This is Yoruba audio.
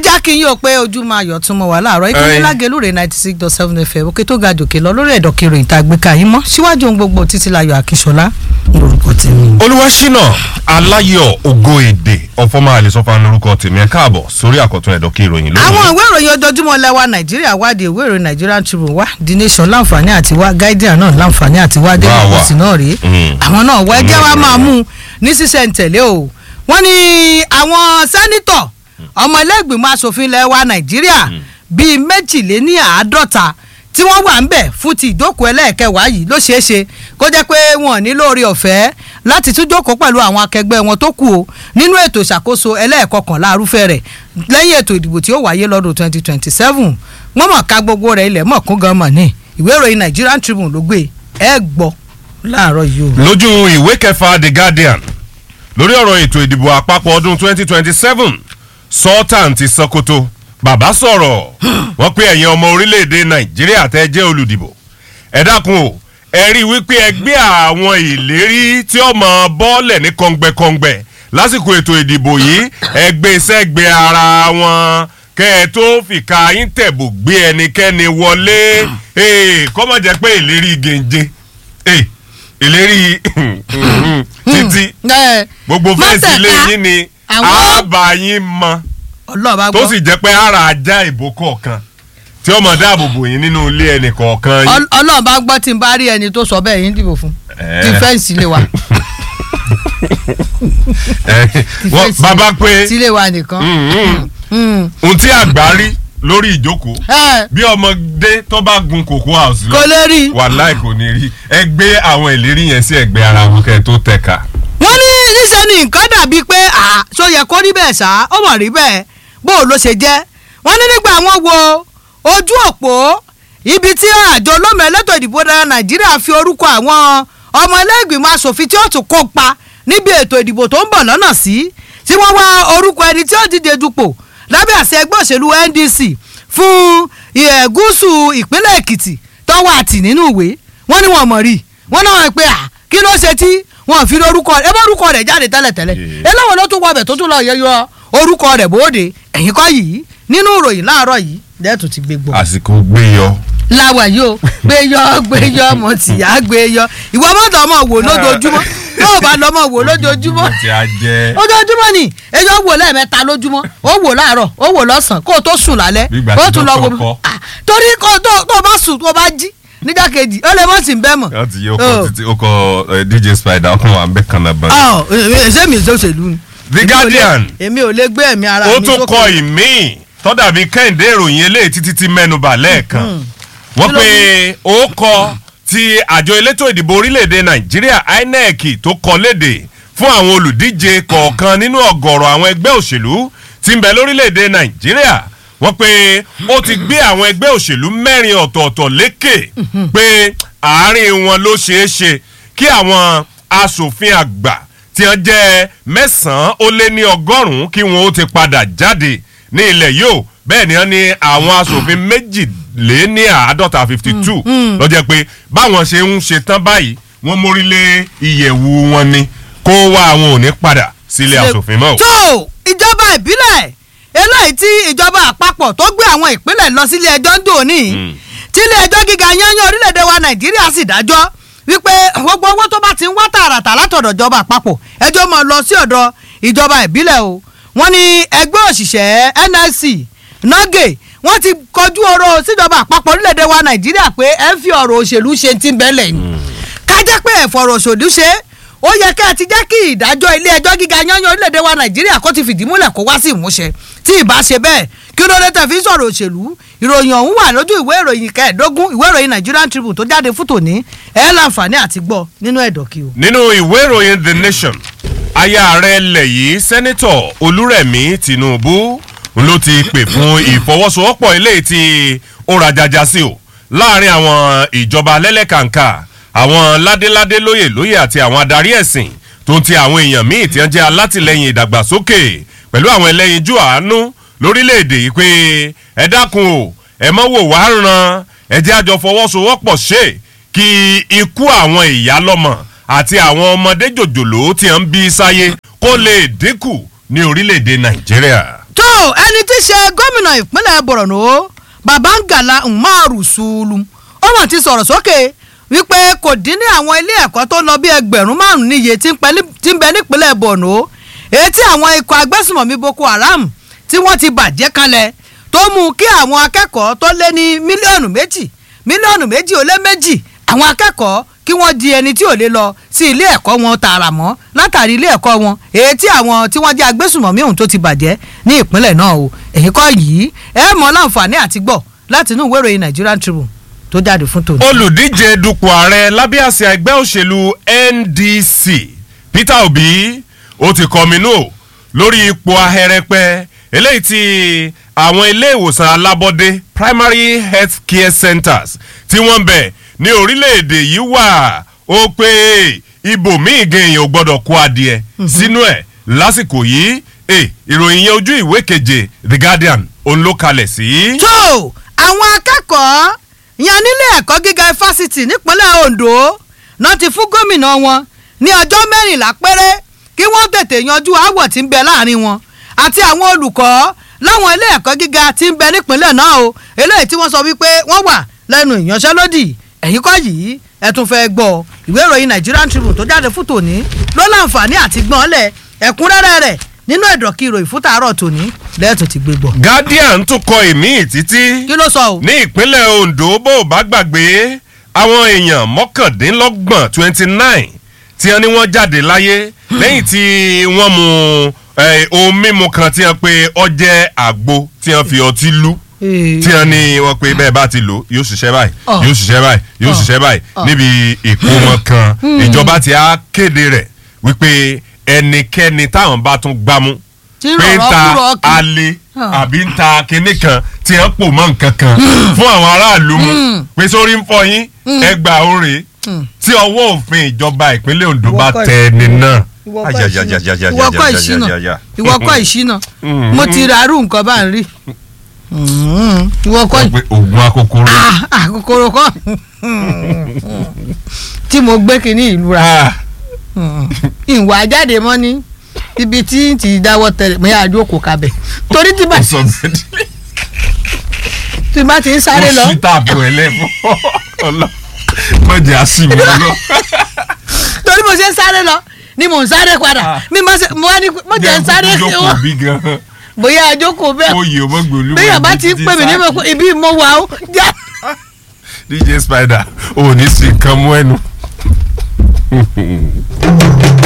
já kí yín o pé ojú máa yọ̀ tún mọ́ wà láàárọ̀ ìkànnì Ẹ̀yin. lágẹ̀lúrè ninety six dot seven fm òkè tó ga jòkè lọ lórí ẹ̀dọ̀ kiri ìta àgbékà yín mọ́ síwájú ohun gbogbo títí láyọ̀ akínṣọlá lórúkọ tèmi. olúwaṣínà aláyọ̀ ògo èdè ọ̀fọ́mọ́ àlẹ́sọ́fà lórúkọ tèmi ẹ̀ káàbọ̀ sórí àkọ́tún ẹ̀dọ́ kí ìròyìn àwọn lónìí. ìwé ìròyìn ojoojúmọ́ lẹ́wà nàìjíríà wádìí ìwé ìròyìn nigerian tribune wá the nation láǹfààní àti wá guardian náà láǹfààní àti wá daily Wá wá. post náà rèé Mm. àwọn náà wọ ẹjẹ́ wa Mm. máa mú un ní sísẹ̀ntẹ̀lé o wọ́n ní àwọn sẹ́nitọ̀ ọmọ ilé-ìgbìmọ̀ asòfin lẹ́wà nàìjíríà bíi méjìléní àádọ́ta tí wọ́n wà ń bẹ̀ fún ti ìjókòó ẹlẹ́ẹ̀kẹwàá yìí ló ṣeé ṣe kó jẹ́ pé wọn ò ní lóore ọ̀fẹ́ láti tún jókòó pẹ̀lú àwọn akẹgbẹ́ wọn tó kù o nínú ètò ìṣàkóso ẹlẹ́ẹ̀kọkànlá arúfẹ́ rẹ̀ lẹ́yìn ètò ìdìbò tí ó wáyé lọ́dún 2027 wọ́n mọ̀ ká gbogbo rẹ̀ ilẹ̀ mọ̀ kún gan mọ̀ ní ìwé ìròyìn Nigerian Tribune ló gbé ẹ gbọ́ láàárọ̀ yìí o. lójú ìwé kẹfà the guardian lórí ọ̀rọ̀ ètò ìdìbò àpapọ̀ ọdún 2027 sultan ti sokoto bàbá sọ̀rọ̀ wọ́n pé ẹ̀yin ọmọ orílẹ̀-èdè nàìjíríà tẹ́ jẹ́ olùdìbò ẹ dákun o ẹ rí i wípé ẹgbẹ́ àwọn ìlérí tí ó mọ bọ́ọ̀lẹ̀ ní kọ̀ǹgbẹ̀kọ̀ǹgbẹ̀ lásìkò ètò ìdìbò yìí ẹgbẹ́ sẹ́gbẹ́ ara wọn kẹ́ ẹ tó fìkà yín tẹ̀bù gbé ẹnikẹ́ni wọlé Ee, kó má jẹ́ pé ìlérí gèǹje Ee, ìlérí títí ẹ gbogbo fẹ́ǹsì ilé Mọ́tẹ̀ka, yín ni àwọn- àbá yín mọ ọlọ́ọ̀bá tó gbọ́ sì jẹ́ pé ara ajá ìbò kọ̀ọ̀kan tí ó mọ̀ dáàbò bò yín nínú ilé ẹnì kọ̀ọ̀kan yín. Ọl- ọlọ́ọ̀bá gbọ́ tí n bá rí ẹni tó sọ bẹ́ẹ̀ yín dìbò fún Eh. ti fẹ́ǹsì lé wa Eh, wọ́n fẹ́ǹsì bàbá pé sílé wa nìkan. mm, mm, Mm. ohun tí àgbà rí lórí ìjókòó ẹ bí ọmọdé tó bá gun cocoa house kò lọ lè rí i. wàláì kò ní rí ẹ gbé àwọn ìlérí yẹn sí ẹgbẹ́ ara wọn kẹ́ ẹ tó tẹ̀ka. wọ́n ní níṣẹ́ ni nǹkan dàbí pé à ṣó yẹ kó rí bẹ́ẹ̀ ṣá ó mọ̀ rí bẹ́ẹ̀ bó o ló ṣe jẹ́ wọ́n ní nígbà wọ́n wo ojú òpó ibi tí àjọ olómi elétò ìdìbò dára nàìjíríà fi orúkọ àwọn ọmọ ẹlẹ́gbìmọ̀ asòfin tí ó tún kópa níbi ètò ìdìbò tó ń bọ̀ lọ́nà sí tí wọ́n wá orúkọ ẹni tí ó díje dupò lábẹ́ àṣẹ ẹgbẹ́ òṣèlú NDC fún ìhẹ̀ gúúsù ìpínlẹ̀ èkìtì tọ́wọ́ àtì nínú ìwé wọ́n ní wọ́n mọ̀ rí wọ́n náà wọ́n pé à kí ló ṣe tí wọ́n fi orúkọ rẹ̀ ẹ bá orúkọ rẹ̀ jáde tẹ́lẹ̀tẹ́lẹ̀ Yeah. eléwọ̀n ló tún wọbẹ̀ tó tún lọ yẹyọ orúkọ rẹ̀ bóde ẹ̀yìn kọ́ yìí nínú ìròyìn láàárọ̀ yìí lẹ́tù ti gbé gbọ́ àsìkò gbé yọ. láwa yìí o gbé yọ gbé yọ mo tì yá gbé yọ ìwọ mọ́tò ọmọ wò lójoojúmọ́ yóò bá lọ́mọ wò lójoojúmọ́ tí a jẹ́ ojoojúmọ́ ni èyí ó wò lẹ́ẹ̀mẹ́ta lójúmọ́ ó wò láàárọ̀ ó wò lọ́sàn-án kó o tó sùn lálẹ́ Bí ìgbà ó tí tún lọ dókítà wo kọ́. Ah, torí kó o tó tó o bá sùn tó o bá jí níjà kejì ó lè mọ̀ sí bẹ́ẹ̀ mọ̀. wọ́n ti yí ọkọ̀ títí ọkọ̀ eh, dj spider ọkùnrin wa ń bẹ́ kan náà bọ̀. ọ̀ ṣé mi ìṣòṣèlú ni. The Èmi ò lè- Guardian. èmi ò lè gbé ẹ̀mí ara ó mi tún sókè. kọ ìmíì tọ́dàbí kẹ́hìndé ìròyìn eléyìí títí tí mẹ́nuba lẹ́ẹ̀kan wọ́n Kí ló pe ó kọ ti àjọ elétò ìdìbò orílẹ̀-èdè nàìjíríà inec tó kọ léde fún àwọn olùdíje kọ̀ọ̀kan nínú ọ̀gọ̀rọ̀ àwọn ẹgbẹ́ òṣèlú tí ń bẹ lórílẹ̀-èdè nàìjíríà wọ́n pe ó ti gbé àwọn ẹgbẹ́ òṣèlú mẹ́rin ọ̀tọ̀ọ̀tọ̀ lékè pé àárín wọn ló ṣeé ṣe kí àwọn asòfin àgbà tí wọ́n jẹ́ mẹ́sàn-án ó lé ní ọgọ́rùn-ún kí wọ́n ó ti padà jáde ní ilẹ̀ yóò bẹ́ẹ̀ ni wọ́n ní àwọn asòfin méjìlé ní àádọ́ta fifty two lọ́jọ́ pé báwọn ṣe ń ṣe tán báyìí wọ́n mórí lé ìyẹ̀wù wọn ni kó wá àwọn ò ní padà sílé asòfin mọ́ o. tó ìjọba ìbílẹ̀ eléyìí tí ìjọba àpapọ̀ tó gbé àwọn ìpínlẹ̀ lọ sílé ẹjọ́ ń dò ní tí ilé ẹjọ́ gíga yányán orílẹ̀-èdè wa nàìjíríà sì dájọ́ wípé gbogbo owó tó bá ti ń wá tààràtà látọ̀dọ̀ ìjọba àpapọ̀ ẹjọ́ máa lọ sí ọ̀dọ̀ ìjọba ìbílẹ̀ o wọ́n ní ẹgbẹ́ òṣìṣẹ́ NLC nọ́gẹ̀ wọ́n ti kọjú ọ̀rọ̀ síjọba àpapọ̀ orílẹ̀-èdè wa nàìjíríà pé ẹ ń fi ọ̀rọ̀ òṣèlú ṣe ti ń bẹ́lẹ̀ ni ká jẹ́ pé ẹ̀fọ̀rọ̀ òṣèlú ṣe ó yẹ kẹ́ ẹ ti jẹ́ kí ìdájọ́ ilé ẹjọ́ gíga yányán orílẹ̀-èdè wa nàìjíríà kó ti fìdí múlẹ̀ kó wá sí ìmúṣẹ tí ìbá ṣe bẹ́ẹ̀ kí ló dé tẹ̀ fi ń sọ̀rọ̀ òṣèlú ìròyìn ọ̀hún wà lójú ìwé ìròyìn kẹẹ̀ẹ́dógún ìwé ìròyìn Nigerian Tribune tó jáde fún tòní ẹ̀ láǹfààní àti gbọ́ nínú ẹ̀dọ̀kí o. nínú ìwé ìròyìn the nation aya ààrẹ ilẹ̀ yìí sẹ́nitọ̀ olúrẹ̀mí tinubu ló ti pè fún ìfọwọ́sowọ́pọ̀ eléyìí tí ó rajaja sí o láàrin àwọn ìjọba lẹ́lẹ́kàǹkà àwọn ládéládé lóyè lóyè àti àwọn adarí ẹ̀sìn tó ń ti àwọn èèyàn míì tí wọ́n jẹ́ alátìlẹyìn ìdàgbàsókè pẹ̀lú àwọn ẹlẹ́yinjú àánú lórílẹ̀‐èdè yìí pé ẹ dákun o ẹ mọ́ wò wá ràn ẹ jẹ́ àjọ fọwọ́sowọ́pọ̀ ṣe kí ikú àwọn ìyá lọ́mọ àti àwọn ọmọdé jòjòló tí wọ́n ń bí sáyé kó lè dínkù ní orílẹ̀‐èdè nàìjíríà. tó ẹni tí í ṣe gómìnà ìpínlẹ̀ borno babangala umaru sulu ó mọ̀ ti sọ̀rọ̀ sókè wípé kò dín ní àwọn ilé ẹ̀kọ́ tó lọ bí ẹgbẹ̀rún márùn-ún níye tí ń pẹ́- tí ń bẹ nípínlẹ̀ borno èyí tí àwọn ikọ̀ agbésùmọ̀mí boko haram tí wọ́n ti bàjẹ́ kalẹ̀ tó mú kí àwọn akẹ́kọ̀ọ́ tó lé ní mílíọ̀nù méjì mílíọ̀nù méjì ó lé méjì àwọn akẹ́kọ̀ọ́ kí wọ́n di ẹni tí ò lè lọ sí ilé ẹ̀kọ́ wọn tààrà mọ́ látàrí ilé ẹ̀kọ́ wọn èyí tí àwọn tí wọ́n jẹ́ agbésùmọ̀mí ohun tó ti bàjẹ́ ní ìpínlẹ̀ náà o èyí kọ́ yìí ẹ mọ̀ láǹfààní àti gbọ́ láti inú ìwé ìròyìn Nigerian Tribune tó jáde fún tòní. olùdíje dupò ààrẹ lábẹ́ àsíá ẹgbẹ́ òṣèlú NDC Peter Obi ó ti kọminú o lórí ipò ahẹ́rẹ́pẹ́ eléyìí tí àwọn ilé ìwòsàn alábọ́dé primary health care centers tí wọ́n ń bẹ ní orílẹ̀-èdè yìí wà ó pé ibòmíì gan èèyàn ò gbọ́dọ̀ kó adìẹ sínú ẹ̀ lásìkò yìí eh, ìròyìn yẹn ojú ìwé keje The Guardian òun ló kalẹ̀ sí. tó àwọn akẹ́kọ̀ọ́ yan nílé ẹ̀kọ́ gíga fásitì nípínlẹ̀ Ondo náà ti fún gómìnà wọn ní ọjọ́ mẹ́rìnlá péré kí wọ́n tètè yanjú aáwọ̀ tí ń bẹ láàrin wọn àti àwọn olùkọ́ láwọn ilé ẹ̀kọ́ gíga tí ń bẹ nípínlẹ̀ náà o eléyìí tí wọ́n sọ wípé wọ́n wà lẹ́nu ìyanṣẹ́lódì ẹ̀yìn kọ́ yìí ẹ tún fẹ́ gbọ́ ìwé ìròyìn Nigerian Tribune tó jáde fún tòní ló láǹfààní àti gbọ́nlẹ̀ ẹ̀kúnrẹ́rẹ́ rẹ̀ nínú ẹ̀dọ̀kí ìròyìn fún tàárọ̀ tòní lẹ́ẹ̀tún ti gbé gbọ́. Guardian tún kọ èmi títí kí ló sọ o. ní ìpínlẹ̀ Ondo bó o bá gbàgbé àwọn èèyàn mọ́kàndínlọ́gbọ̀n twenty nine tí wọ́n ní wọ́n jáde láyé lẹ́yìn tí wọ́n mu eh, ohun mímu kan tí wọ́n pe ọjẹ́ àgbo tí wọ́n fi ọtí lú tí wọ́n ní wọ́n pe bẹ́ẹ̀ bá ti lò yóò ṣiṣẹ́ báyìí Ọ̀. yóò ṣiṣẹ́ báyìí yóò Ọ̀. ṣiṣẹ́ báyìí Ọ̀. níbi ìkómọ kan ìjọba ti á kéde rẹ̀ wípé ẹnikẹ́ni táwọn bá tún gbámú tí pé ń rọ̀rọ̀ ta kúrọ̀ kì. alẹ́ Ah. àbí ń ta kinní kan tí wọ́n pò mọ́ nǹkan kan fún àwọn aráàlú mu pé sórí ń fọ yín ẹgbà oore tí ọwọ́ òfin ìjọba ìpínlẹ̀ Ondo Ìwọ bá kọ́ tẹ ẹni náà. ìwọ kọ́ ìṣínà ìwọ kọ́ ìṣínà ìwọ kọ́ ìṣínà Mm. mo ti ra arú nǹkan bá ń rí ìwọ kọ́ Wọ́n pe oògùn akókóró. Ah, ah, kòkòrò kọ́ tí mo gbé kínní ìlú ra Ah, ìwà jáde mọ́ ní ibi tí n ti dáwọ́ tẹ̀lé mo yà jókòó kabẹ̀ torí tí bá ó sọ bẹ́ẹ̀ tí bá ti ń sáré lọ ó sí tààbù ẹlẹ́fọ́ ọlọ́ mọ̀jẹ̀ àṣìmí ọlọ́. torí mo ṣe ń sáré lọ ni mò ń sáré padà Ah. mi máa ṣe mo wá ní mo jẹ́ ń sáré sí jókòó wọn bí gan-an bóyá àjókòó bẹ́ẹ̀ oyè ọmọgbòlú. bẹ́ẹ̀ bá ti ń pè mí ní mo ibi mo wà ó já. DJ Spider ò ní sí nǹkan mú ẹnu.